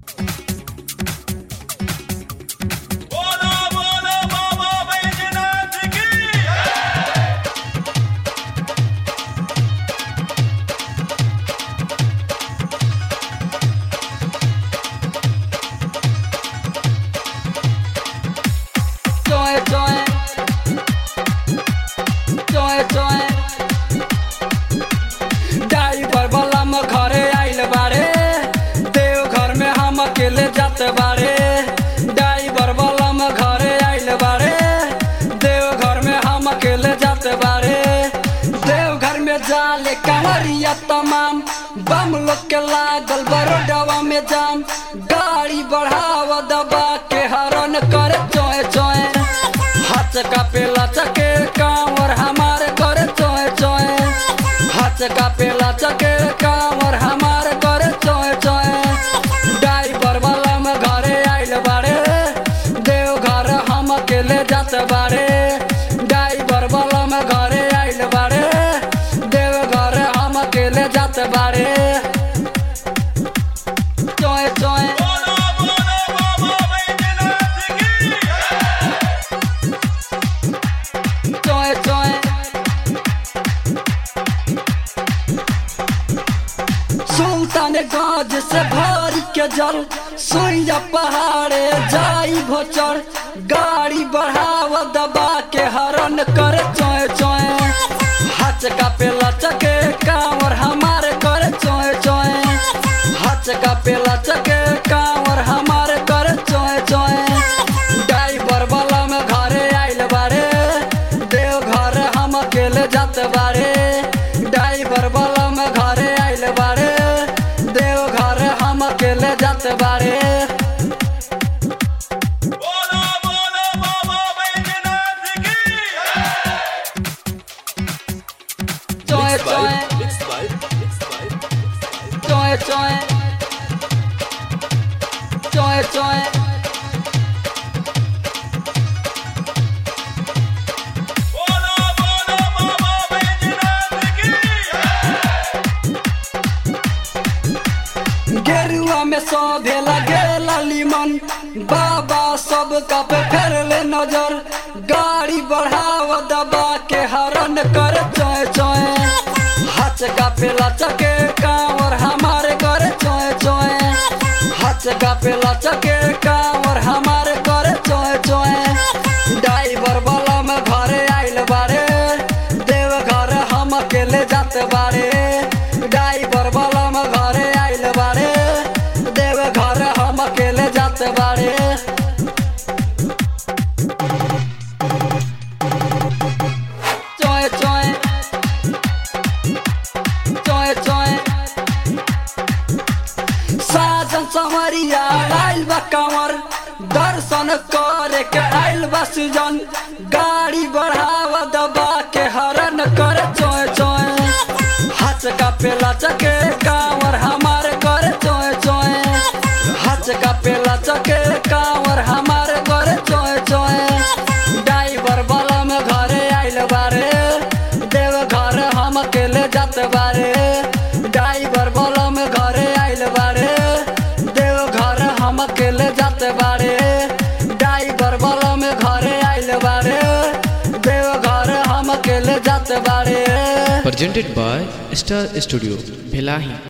बोलो बोलो बाबा बैजनाथ की Joy, joy. Joy, joy. Driver वाला में घरे आइल बारे देव घर में हम अकेले जात बारे ड्राइवर वाला में घरे आइल बारे देव घर में हम अकेले जात बारे देव घर में जाले कंवरिया तमाम बम लोग के लागल बरोडवा में जाम गाड़ी बढ़ावा दबा के हरन करे चोए चोए हाथ का पेला चके कांवर हमारे करे चोए चोए हाथ का पेला चके कांवर हमारे करे चोए चोए ड्राइवर वाला में घरे आइल बारे देव घर हम अकेले जात बारे ड्राइवर वाला में घरे आइल बारे देव घर हम अकेले जात बारे चोए चोए बोलो बोलो बाबा बैजनाथ की चोए चोए सुल्तान गाज से भर के जल सुइया पहाड़े जाई भोचर गाड़ी बढ़ावा दबा के हरन करे चोए चोए हाथ का पेला चके कांवर हमारे करे चोए चोए हाथ का पेला चके कांवर हमारे करे चोए चोए ड्राइवर वाला में घरे आइल बारे देव घर हम अकेले जात बारे ड्राइवर वाला में घरे आइल बारे देव घर हम अकेले जात बारे बोलो बोलो बाबा बैजनाथ की चोए चोए चोए चोए चोए चोए बोलो बोलो बाबा बैजनाथ की गेरुआ में सौधे लगे लालीमन बाबा सब का पे फेर ले नजर गाड़ी बढ़ाव दबा के हरन कर चोए चोए हाथ का पेला चके कांवर हमारे करे चोए चोए हाथ का पेला चके कांवर हमारे करे चोए चोए ड्राइवर वाला में घरे आइल बारे देव घर हम अकेले जात बारे ड्राइवर वाला में घरे आइल बारे देव घर हम अकेले जात बारे चोए चोए चोए चोए साजन संवरिया आइल बा कंवर दर्शन करे के आइल बा सुजन गाड़ी बढ़ावा दबा के हरन करे चोए चोए हाथ का पेला चके कांवर हमारे करे चोए चोए हाथ का पेला चके कांवर हमारे करे चोए चोए ड्राइवर वाला में घरे आइल बारे देव घर हम अकेले जात बारे ड्राइवर वाला में घरे आइल बारे देव घर हम अकेले जात बारे ड्राइवर वाला में घरे आइल बारे देव घर हम अकेले जात बारे presented by Star Studio, Bhelahi.